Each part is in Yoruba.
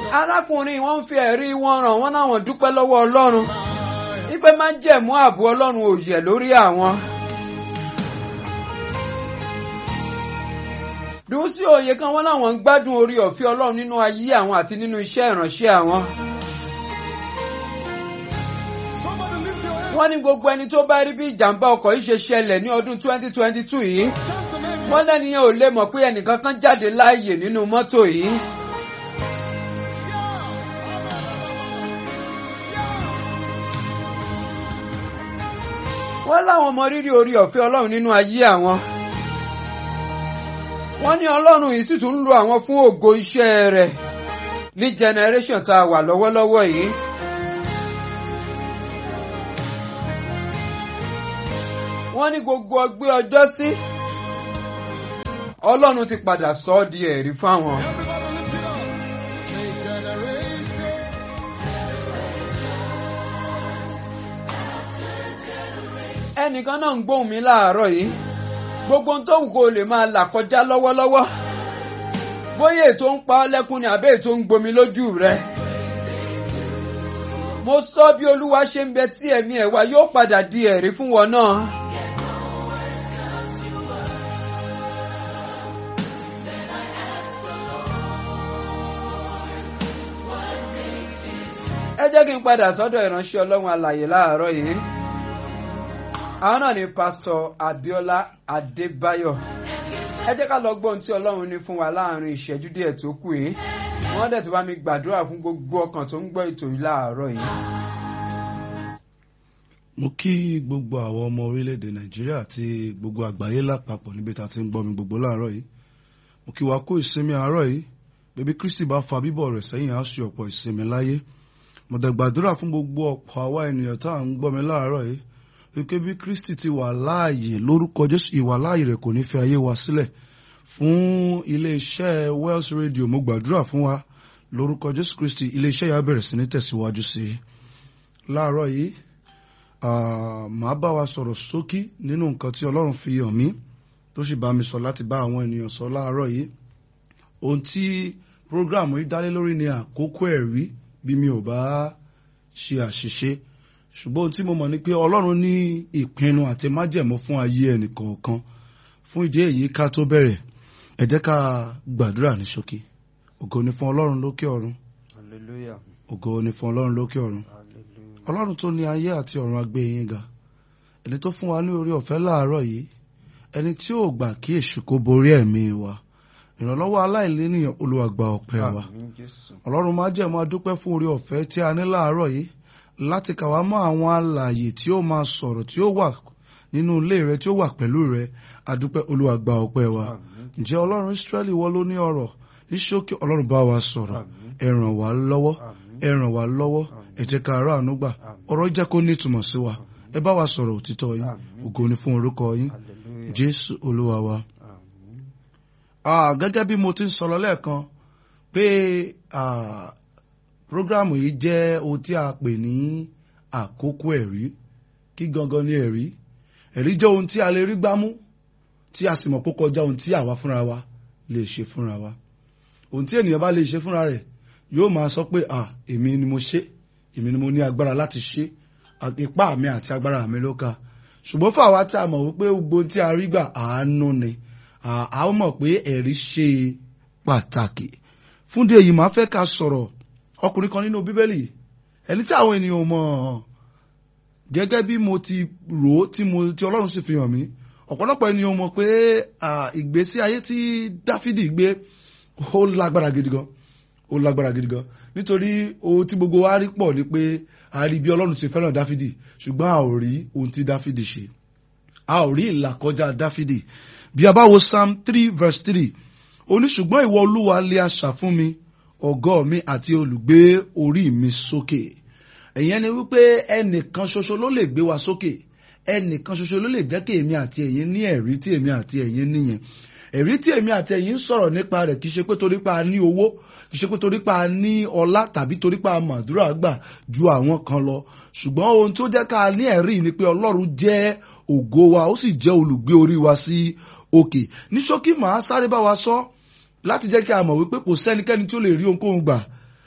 arákùnrin wọn ń fi ẹ̀rí wọn ràn wọ́n náwọn dúpẹ́ lọ́wọ́ ọlọ́run wípé má jẹ̀mú ààbò ọlọ́run ò yẹ̀ lórí àwọn. dùnsí òye kan wọn láwọn ń gbádùn orí ọ̀fẹ́ ọlọ́run nínú ayé àwọn àti nínú iṣẹ́ ìránṣẹ́ àwọn. wọ́n ní gbogbo ẹni tó bá rí bí ìjàmbá ọkọ̀ yìí ṣe ṣẹlẹ̀ ní ọdún 2022 yìí wọ́n lẹ́nìyẹn ò lè mọ̀ pé ẹnìkan kan jáde láàyè nínú mọ́tò yìí. wọ́n láwọn mọ rírì orí ọ̀fẹ́ ọlọ́run nínú ayé àwọn. wọ́n ní ọlọ́run yìí sì tún ń lo àwọn fún ògo iṣẹ́ rẹ̀ ní generation tá a wà lọ́wọ́lọ́wọ́ yìí. wọ́n ní gbogbo ọgbẹ́ ọjọ́ sí ọlọ́run ti padà sọ ọ́ di ẹ̀rí fáwọn. ẹnìkan náà ń gbóhùn mi láàárọ̀ yìí gbogbo ohun tó wù kó lè máa là kọjá lọ́wọ́lọ́wọ́ bóyá ètò ń pa ọ́ lẹ́kún ni àbẹ́ ètò ń gbomi lójú rẹ. mo sọ bí olúwa ṣe ń bẹ tí ẹ̀mí ẹ̀ wá yóò padà di ẹ̀rí fún wọn náà. ẹ jẹ́ kí n padà sọ́dọ̀ ìránṣẹ́ ọlọ́run alàyè láàárọ̀ yìí àwọn náà ni pásítọ̀ Abíọ́lá Adébáyọ̀ ẹ jẹ́ ká lọ gbọ́ ohun tí Ọlọ́run ní fún wa láàrin ìṣẹ́jú díẹ̀ tó kù yìí wọ́n dẹ̀ tó bá mi gbàdúrà fún gbogbo ọkàn tó ń gbọ́ ètò yìí láàárọ̀ yìí. mo kí gbogbo àwọn ọmọ orílẹ̀-èdè Nàìjíríà àti gbogbo àgbáyé lápapọ̀ níbi tá a ti ń gbọ́ mi gbogbo láàárọ̀ yìí mo kí wa kó ìsinmi àárọ̀ yìí bébí Kristi bá fa bíbọ̀ rẹ̀ sẹ́yìn á ṣe ọ̀pọ̀ ìsinmi láyé mo dẹ̀ gbàdúrà fún gbogbo ọ̀pọ̀ àwa ènìyàn tá à ń gbọ́ mi láàárọ̀ yìí wípé bí Kristi ti wà láàyè lórúkọ Jésù ìwà láàyè rẹ̀ kò ní fi ayé wa sílẹ̀ fún iléeṣẹ́ Wells Radio mo gbàdúrà fún wa lórúkọ Jésù Kristi iléeṣẹ́ yà bẹ̀rẹ̀ sí ní tẹ̀síwájú sí i láàárọ̀ yìí màá bá wa sọ̀rọ̀ ṣókí nínú nǹkan tí Ọlọ́run fi hàn mí tó sì bá mi sọ láti bá àwọn ènìyàn sọ láàárọ̀ yìí ohun tí prógráàmù yìí dálé lórí ni àkókò ẹ̀rí bí mi ò bá ṣe àṣìṣe ṣùgbọ́n ohun tí mo mọ̀ ni pé ọlọ́run ní ìpinnu àti májẹ̀mú fún ayé ẹnìkọ̀ọ̀kan fún ìdí èyí ká tó bẹ̀rẹ̀ ẹ jẹ́ ká gbàdúrà ní ṣókí ògo ni fún ọlọ́run lókè ọ̀run ògo ni fún ọlọ́run lókè ọ̀run ọlọ́run tó ní ayé àti ọ̀run agbé yín ga ẹni tó fún wa ní orí ọ̀fẹ́ láàárọ̀ yìí ẹni tí ò gbà kí èṣù kó borí ẹ̀mí wa ìrànlọ́wọ́ aláìlénìyàn Olúwa gba ọpẹ́ wa ọlọ́run májẹ̀mú adúpẹ́ fún orí ọ̀fẹ́ tí a ní láàárọ̀ yìí láti kà wá mọ́ àwọn alààyè tí ó máa sọ̀rọ̀ tí ó wà nínú ilé rẹ tí ó wà pẹ̀lú rẹ adúpẹ́ Olúwa gba ọpẹ́ wa ǹjẹ́ ọlọ́run Ísírẹ́lì wọ́n ló ní ọ̀rọ̀ ní ṣókí ọlọ́run bá wa sọ̀rọ̀ ẹ ràn wá lọ́wọ́ ẹ ràn wá lọ́wọ́ ẹ jẹ́ ká ara àánú gbà ọ̀rọ̀ jẹ́ kó ní ìtumọ̀ sí wa ẹ bá wa sọ̀rọ̀ òtítọ́ yín ògo ni fún orúkọ yín Jésù Olúwa wa. gẹ́gẹ́ bí mo ti ń sọ̀rọ̀ lẹ́ẹ̀kan pé programu yìí jẹ́ ohun tí a pè ní àkókò ẹ̀rí kí gangan ni ẹ̀rí ẹ̀rí jẹ́ ohun tí a lè rí gbámú tí a sì mọ̀ pé kọjá ohun tí àwa fúnra wa lè ṣe fúnra wa ohun tí ènìyàn bá lè ṣe fúnra rẹ̀ yóò máa sọ pé à èmi ni mo ṣe èmi ni mo ní agbára láti ṣe ipá mi àti agbára mi ló ka ṣùgbọ́n fún àwa tí a mọ̀ wípé gbogbo ohun tí a rí gbà àánú ni a mọ̀ pé ẹ̀rí ṣe pàtàkì fúndé èyí máa fẹ́ ká sọ̀rọ̀ ọkùnrin kan nínú bíbélì ẹni tí àwọn ènìyàn mọ̀ gẹ́gẹ́ bí mo ti rò ó tí mo tí ọlọ́run sì fi hàn mí ọ̀pọ̀lọpọ̀ ènìyàn mọ̀ pé ìgbésí ayé tí dáfídì gbé ó lágbára gidi gan ó lágbára gidi gan nítorí ohun tí gbogbo wa rí pọ̀ ni pé a rí bí ọlọ́run ti fẹ́ràn dáfídì ṣùgbọ́n a ò rí ohun tí dáfídì ṣe a ò rí ìlàkọjá dáfídì bí a bá wo psalm three verse three ó ní ṣùgbọ́n ìwọ olúwa lé asà fún mi ọ̀gọ́ mi àti olùgbé orí mi sókè ẹ̀yẹn ni wípé ẹnìkan ṣoṣo ló lè gbé wa sókè ẹnìkan ṣoṣo ló lè jẹ́ kí èmi àti ẹ̀yin ní ẹ̀rí tí èmi àti ẹ̀yin níyẹn ẹ̀rí tí èmi àti ẹ̀yin ń sọ̀rọ̀ nípa rẹ̀ kì í ṣe pé torí pa ní owó kì í ṣe pé torí pa ní ọlá tàbí torí pa màdúrà gbà ju àwọn kan lọ ṣùgbọ́n ohun tó jẹ́ ká ní ẹ̀rí ni pé ọlọ́run jẹ́ ògo wa ó sì jẹ́ olùgbé orí wa sí òkè ní ṣókí màá sáré bá wa sọ láti jẹ́ kí a mọ̀ wípé kò sẹ́nikẹ́ni tí ó lè rí ohunkóhun gbà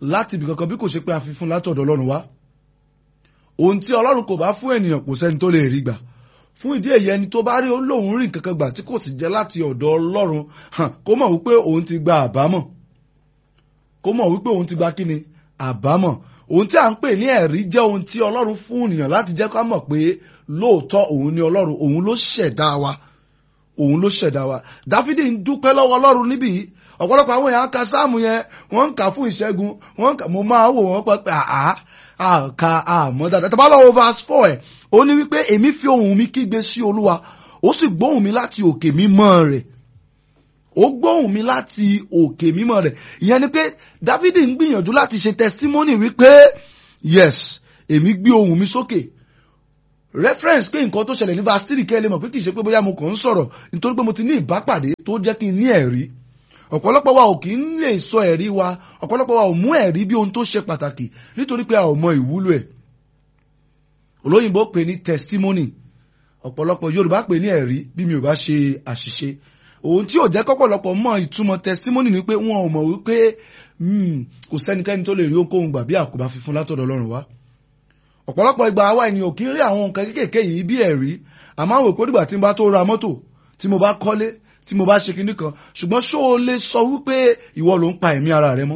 láti ibì kankan bí kò ṣe pé a fi fún látọ̀dọ̀ ọlọ́run wá ohun tí ọlọ́run kò bá fún ènìyàn kò sẹ́ni tó lè rí gbà fún ìdí èyí ẹni tó bá rí olóhùn rìn kankan gbà tí kò sì jẹ́ láti ọ̀dọ̀ ọlọ́run kó mọ̀ wípé òun ti gba àbámọ̀ kó mọ̀ wípé òun ti gba kíni àbámọ̀ ohun tí a ń pè ní ẹ̀rí jẹ́ ohun tí ọlọ́run fún ènìyàn láti jẹ́ ká mọ̀ pé lóòótọ́ òun ni ọlọ́run òun ló ṣẹ̀dá wa òun ló ṣẹ̀dá wa dáfídì ń dúpẹ́ lọ́wọ́ ọlọ́run níbí yìí ọ̀pọ̀lọpọ̀ àwọn èèyàn ka sáàmù yẹn wọ́n ń kà fún ìṣẹ́gun wọ́n ń kà mo máa wò wọ́n pẹ́ pé àá àka àmọ́ dáadáa tàbá lọ́wọ́ verse four ẹ̀ ó ní wípé èmi fi ohùn mi kígbe sí olúwa ó sì gbóhùn mi láti òkè mímọ́ rẹ̀ ó gbóhùn mi láti òkè mímọ́ rẹ̀ ìyẹn ni pé dáfídì ń gbìyànjú láti ṣe testimony wípé yes èmi gbé ohùn mi sókè reference pé nǹkan tó ṣẹlẹ̀ ní verse three kẹ́ ẹ lè mọ̀ pé kì í ṣe pé bóyá mo kàn ń sọ̀rọ̀ nítorí pé mo ti ní ìbápàdé tó jẹ́ kí n ní ẹ̀rí ọ̀pọ̀lọpọ̀ wa ò kì í lè sọ ẹ̀rí wa ọ̀pọ̀lọpọ̀ wa ò mú ẹ̀rí bí ohun tó ṣe pàtàkì nítorí pé a ò mọ ìwúlò ẹ̀ olóyìnbó pè ní testimony ọ̀pọ̀lọpọ̀ yorùbá pè ní ẹ̀rí bí mi ò bá ṣe àṣìṣe ohun tí ò jẹ́ kọ́pọ̀lọpọ̀ mọ ìtumọ̀ testimony ni pé wọn ò mọ̀ wípé kò sẹ́nikẹ́ni tó lè rí ohunkóhun gbà bí àkóbá fífún látọ̀dọ̀ ọlọ́run wá ọ̀pọ̀lọpọ̀ ìgbà àwa ènìyàn kì í rí àwọn nǹkan kéékèèké yìí bí ẹ̀rí àmọ́ àwọn òpó dìgbà tí mo bá tó ra mọ́tò tí mo bá kọ́lé tí mo bá ṣe kinní kan ṣùgbọ́n ṣó o lè sọ wípé ìwọ ló ń pa ẹ̀mí ara rẹ mọ́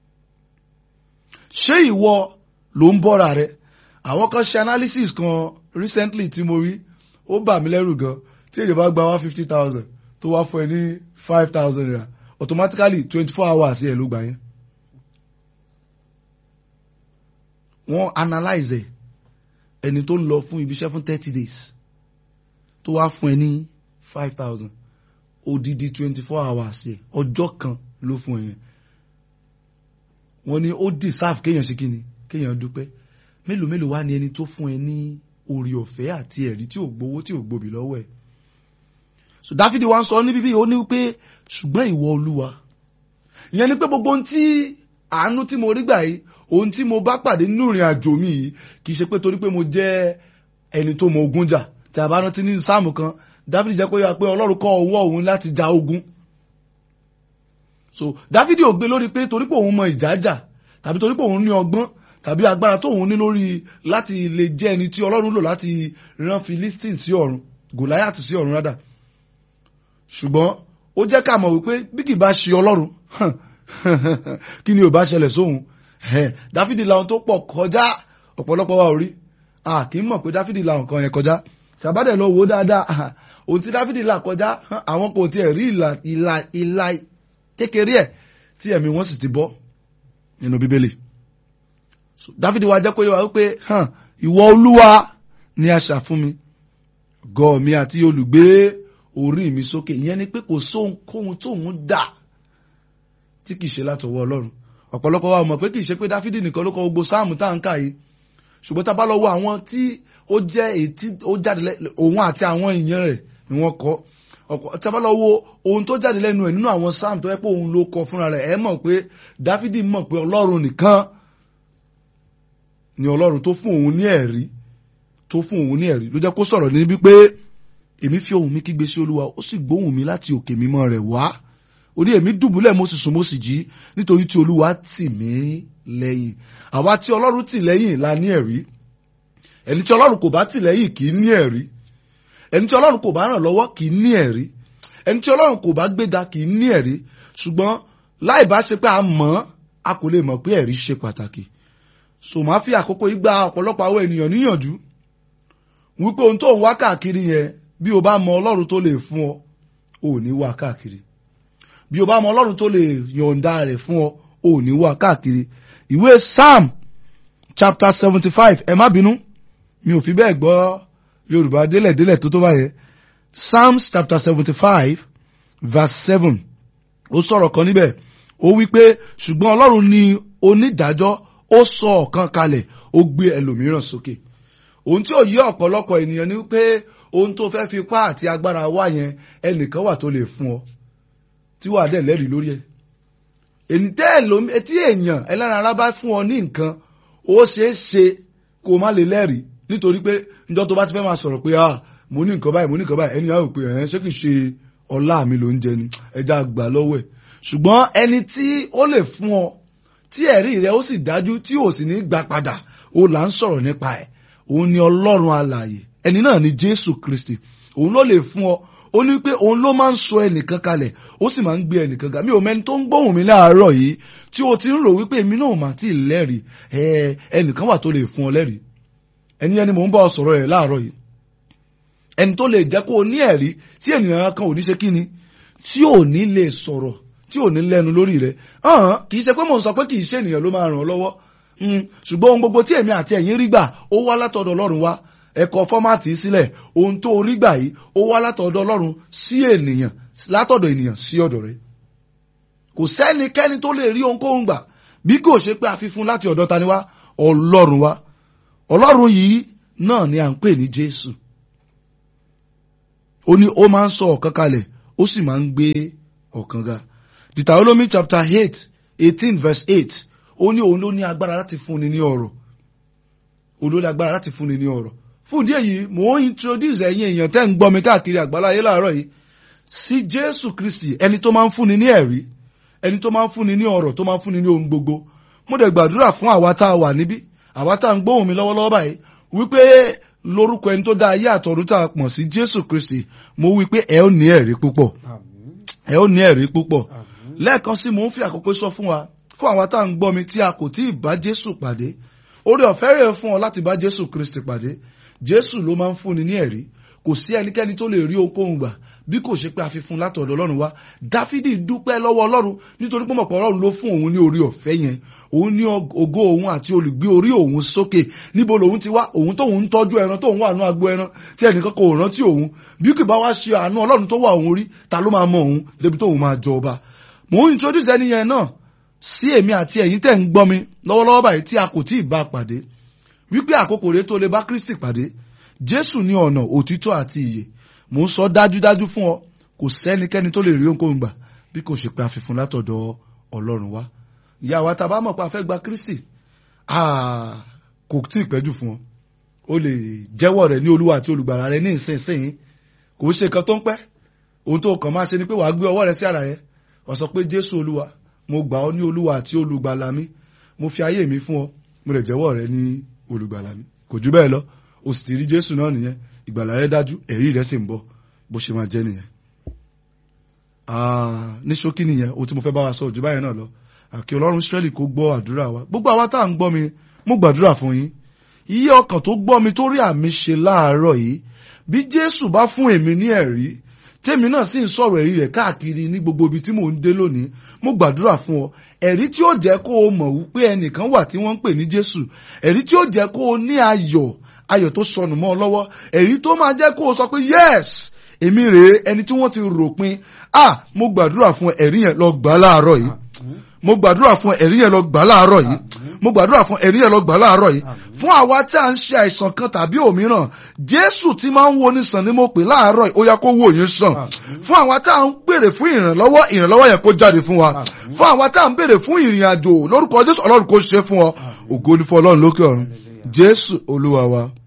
ṣé ìwọ ló ń bọ́ra rẹ àwọn kan ṣe analysis kan recently tí mo rí ó bà mí lẹ́rù gan tí èdè bá gba one fifty thousand tó wá fún ẹ ní five thousand naira automatically twenty four hours yẹ ló gbà yẹn wọ́n analyze ẹ̀ ẹni tó ń lọ fún ibiṣẹ́ fún thirty days tó wá fún ẹ ní five thousand odidi twenty four hours yẹ ọjọ́ kan ló fún ẹ yẹn wọ́n ní ó deserve kéèyàn ṣe kíni kéèyàn dúpẹ́ mélòó mélòó wá ní ẹni tó fún ẹ ní orí ọ̀fẹ́ àti ẹ̀rí tí ò gbowó tí ò gbòbí lọ́wọ́ ẹ̀ so dáfídì wá ń sọ ní bíbí ó ní wípé ṣùgbọ́n ìwọ olúwa ìyẹn ni pé gbogbo ohun tí àánú tí mo rí gbà yìí ohun tí mo bá pàdé nínú ìrìn àjò mi yìí kì í ṣe pé torí pé mo jẹ́ ẹni tó mọ ogun jà tí a bá rántí ní sáàmù kan dáfídì jẹ́ kó yà pé ọlọ́run kọ́ ọwọ́ òun láti ja ogun so dáfídì ò gbé lórí pé torí pé òun mọ ìjà jà tàbí torí pé òun ní ọgbọ́n tàbí agbára tó òun ní lórí láti lè jẹ́ ẹni tí ọlọ́run lò láti rán Philistine sí ọ̀run Goliath sí ọ̀run rádà ṣùgbọ́n ó jẹ́ ká mọ̀ wípé bí kì bá ṣe ọlọ́run kí ni ò bá ṣẹlẹ̀ sóhun dáfídì làwọn tó pọ̀ kọjá ọ̀pọ̀lọpọ̀ wa ò rí a kì í mọ̀ pé dáfídì làwọn kan yẹn kọjá tàbádẹ̀ lọ wò ó dáadáa ohun tí dáfídì là kọjá àwọn kò tiẹ̀ rí ìlà ìlà ìlà kékeré ẹ̀ tí ẹ̀mí wọn sì ti bọ́ nínú bíbélì dáfídì wa jẹ́ kó yẹ wá wípé ìwọ olúwa ni aṣà fún mi gọ̀ mi àti olùgbé orí mi sókè ìyẹn ni pé kò sóhunkóhun tóun dà tí kìí ṣe látọwọ́ ọlọ́run ọ̀pọ̀lọpọ̀ wa mọ̀ pé kìí ṣe pé dáfídì nìkan ló kọ gbogbo sáàmù tá à ń kà yìí ṣùgbọ́n tá a bá lọ wo àwọn tí ó jẹ́ èyí tí ó jáde òun àti àwọn èèyàn rẹ̀ ni wọ́n kọ tá a bá lọ wo ohun tó jáde lẹ́nu ẹ̀ nínú àwọn sáàmù tó yẹ pé òun ló kọ fúnra rẹ̀ ẹ mọ̀ pé dáfídì mọ̀ pé ọlọ́run nìkan ni ọlọ́run tó fún òun ní ẹ̀rí tó fún òun ní ẹ̀rí ló jẹ́ kó sọ̀rọ̀ níbi pé èmi fi ohùn mi kígbe sí olúwa ó sì gbóhùn mi láti òkè mímọ́ rẹ̀ wá ó ní èmi dùbúlẹ̀ mo sì sùn mo sì jí nítorí tí olúwa tì mí lẹ́yìn àwa tí ọlọ́run tì lẹ́yìn la ní ẹ̀rí ẹni tí ọlọ́run kò bá tì lẹ́yìn kì í ní ẹ̀rí ẹni tí ọlọ́run kò bá ràn lọ́wọ́ kì í ní ẹ̀rí ẹni tí ọlọ́run kò bá gbéga kì í ní ẹ̀rí ṣùgbọ́n láì bá ṣe pé a mọ̀ a kò lè mọ̀ pé ẹ̀rí ṣe pàtàkì so máa fi àkókò yìí gba ọ̀pọ̀lọpọ̀ àwọn ènìyàn níyànjú wípé ohun tó ń wá káàkiri yẹn bí o bá mọ ọlọ́run tó lè fún ọ ò ní wá káàkiri bí o bá mọ ọlọ́run tó lè yọ̀ǹda rẹ̀ fún ọ ò ní wá káàkiri ìwé psalm chapter seventy five ẹ má bínú mi ò fi bẹ́ẹ̀ gbọ́ yorùbá délẹ̀délẹ̀ tó tó báyẹn psalms chapter seventy five verse seven ó sọ̀rọ̀ kan níbẹ̀ ó wí pé ṣùgbọ́n ọlọ́run ni onídàájọ́ ó sọ ọ̀kan kalẹ̀ ó gbé ẹlòmíràn sókè ohun tí ò yí ọ̀pọ̀lọpọ̀ ènìyàn ni pé ohun tó fẹ́ fi pa àti agbára wá yẹn ẹnìkan wà tó lè fún ọ tí wàá dẹ̀ lẹ́rìí lórí ẹ̀ èyí tẹ́ ẹ̀ lómi etí èèyàn ẹlẹ́ran ara bá fún ọ ní nǹkan ó ṣeé ṣe kó o má lè lẹ́rìí nítorí pé njọ́ tó bá ti fẹ́ máa sọ̀rọ̀ pé ah mo ní nǹkan báyìí mo ní nǹkan báyìí ẹni àwọn pé ẹ̀ ṣé kìí ṣe ọlá mi ló ń jẹ ni ẹja gbà lọ́wọ́ ẹ̀ ṣùgbọ́n ẹni tí ó lè fún ọ tí ẹ̀rí rẹ̀ ó sì dájú tí ò sì ní gbà padà ó là ń sọ̀rọ̀ nípa ẹ̀ òun ni ọlọ́run alààyè ẹni náà ni jésù kristi òun ló lè fún ọ ó ní pé òun ló máa ń sọ ẹnìkan kalẹ̀ ó sì máa ń gbé ẹnìkan ga mi ò mẹ́ni tó ń gbóhùn mi láàárọ̀ yìí tí o ti ń rò wípé èmi náà mà tí ì lẹ́rìí ẹ ẹnìkan wà tó lè fún ọ lẹ́rìí ẹni ẹni mò ń bá ọ sọ̀rọ̀ rẹ̀ láàárọ̀ yìí ẹni tó lè jẹ́ kó o ní ẹ̀rí tí ènìyàn kan ò ní ṣe kí ni tí ò ní lè sọ̀rọ̀ tí ò ní lẹ́nu lórí rẹ̀ hàn kì í ṣe pé mò ń sọ pé kì í ṣe ènìyàn ló máa ràn ọ́ lọ́wọ́ ṣùgbọ́n ohun gbogbo tí èmi àti ẹ̀yin rí gbà ó wá látọ̀dọ̀ ọlọ́run wá ẹ̀kọ́ fọ́mátì sílẹ̀ ohun tó rí gbà yìí ó wá látọ̀dọ̀ ọlọ́run sí ènìyàn látọ̀dọ̀ ènìyàn sí ọ̀dọ̀ rẹ̀ kò sẹ́nikẹ́ni tó lè rí ohunkóhun gbà bí kò ṣe pé a fi fún láti ọ̀dọ̀ tani wá ọlọ́run wá ọlọ́run yìí náà ni à ń pè ní jésù ó ní ó máa ń sọ ọ̀kan kalẹ̀ ó sì máa ń gbé ọ̀kan ga Deuteronomy chapter eight eighteen verse eight ó ní òun ló ní agbára láti fúnni ní ọ̀rọ̀ òun ló ní agbára láti fúnni ní ọ̀rọ̀ fún ìdí èyí mò ń introduce ẹ̀yin èèyàn tẹ́ ń gbọ́ mi káàkiri àgbáláyé láàárọ̀ yìí sí Jésù Kristi ẹni tó máa ń fúnni ní ẹ̀rí ẹni tó máa ń fúnni ní ọ̀rọ̀ tó máa ń fúnni ní ohun gbogbo mo dẹ̀ gbàdúrà fún àwa tá a wà níbí àwa tá a ń gbóhùn mi lọ́wọ́lọ́wọ́ báyìí wípé lórúkọ ẹni tó dá ayé àtọ̀run tá a pọ̀ sí Jésù Kristi mo wí pé ẹ ó ní ẹ̀rí púpọ̀ ẹ ó ní ẹ̀rí púpọ̀ lẹ́ẹ̀kan sí mò ń fi àkókò sọ fún wa fún àwa tá à ń gbọ́ mi tí a kò tí ì bá Jésù pàdé oore ọ̀fẹ́ rẹ̀ fún ọ láti bá Jésù Kristi pàdé Jésù ló máa ń fúnni ní ẹ̀rí kò sí ẹnikẹ́ni tó lè rí ohunkóhun gbà bí kò ṣe pé a fi fún látọ̀dọ̀ Ọlọ́run wá Dáfídì dúpẹ́ lọ́wọ́ Ọlọ́run nítorí pé mọ̀pọ̀ Ọlọ́run ló fún òun ní oore ọ̀fẹ́ yẹn òun ní ògo òun àti olùgbé orí òun sókè níbo lòun ti wá òun tóun ń tọ́jú ẹran tóun wà nú agbo ẹran tí ẹnìkan kò rántí òun bí kì bá wá ṣe àánú Ọlọ́run tó wà òun rí ta ló máa mọ òun débi tóun máa jọ ọba mò ń introduce ẹni yẹn náà sí èmi àti ẹ̀yin tẹ̀ ń gbọ́ mi lọ́wọ́lọ́wọ́ báyìí tí a kò tí ì bá pàdé wípé àkókò rẹ̀ tó lè bá Kristi pàdé Jésù ní ọ̀nà òtítọ́ àti ìyè mò ń sọ dájúdájú fún ọ kò sẹ́nikẹ́ni tó lè rí ohunkóhun gbà bí kò ṣe pé a fi fún látọ̀dọ̀ Ọlọ́run wá ìyá wa tá a bá mọ̀ pé a fẹ́ gba Kristi kò tí ì pẹ́jù fún ọ o lè jẹ́wọ́ rẹ̀ ní Olúwa àti olùgbàlà rẹ̀ ní ìsinsìnyí kò ṣe nǹkan tó ń pẹ́ ohun tó kàn máa ṣe ni pé wàá gbé ọwọ́ rẹ̀ sí ara yẹn wàá sọ pé Jésù Olúwa mo gbà ọ́ ní Olúwa àti olùgbàlà mi mo fi ayé mi fún ọ mo lè jẹ́wọ́ rẹ̀ ní olùgbàlà mi kò jù bẹ́ẹ̀ lọ o sì ti rí Jésù náà nìyẹn ìgbàlà rẹ̀ dájú ẹ̀rí rẹ̀ sì ń bọ̀ bó ṣe máa jẹ́ nìyẹn ní ṣókí nìyẹn ohun tí mo fẹ́ bá wa sọ òjò báyẹn náà lọ àkí ọlọ́run Ísírẹ́lì kó gbọ́ àdúrà wa gbogbo àwa tá à ń gbọ́ mi mo gbàdúrà fún yín iye ọkàn tó gbọ́ mi tó rí àmì ṣe láàárọ̀ yìí bí Jésù bá fún èmi ní ẹ̀rí tèmi náà sì ń sọ̀rọ̀ ẹ̀rí rẹ̀ káàkiri ní gbogbo ibi tí mò ń dé lónìí mo gbàdúrà fún ọ ẹ̀rí tí ó jẹ́ kó o mọ̀ wípé ẹnìkan wà tí wọ́n ń pè ní Jésù ẹ̀rí tí ó jẹ́ kó o ní ayọ̀ ayọ̀ tó sọnù mọ́ ọ lọ́wọ́ ẹ̀rí tó máa jẹ́ kó o sọ pé yes èmi rèé ẹni tí wọ́n ti ròpin ah mo gbàdúrà fún ẹ̀rí yẹn lọ gbà láàárọ̀ yìí mo gbàdúrà fún ẹ̀rí yẹn lọ gbà láàárọ̀ yìí mo gbàdúrà fún ẹ̀rí yẹn lọ gbà láàárọ̀ yìí fún àwa tí a ń ṣe àìsàn kan tàbí òmíràn Jésù tí máa ń wo ní sàn ni mo pè láàárọ̀ yìí ó yá kó wò yín sàn fún àwa tí a ń béèrè fún ìrànlọ́wọ́ ìrànlọ́wọ́ yẹn kó jáde fún wa fún àwa tí a ń béèrè fún ìrìn àjò lórúkọ Jésù Ọlọ́run kó ṣe fún ọ ògo ni fún Ọlọ́run lókè ọ̀run Jésù Olúwa wa.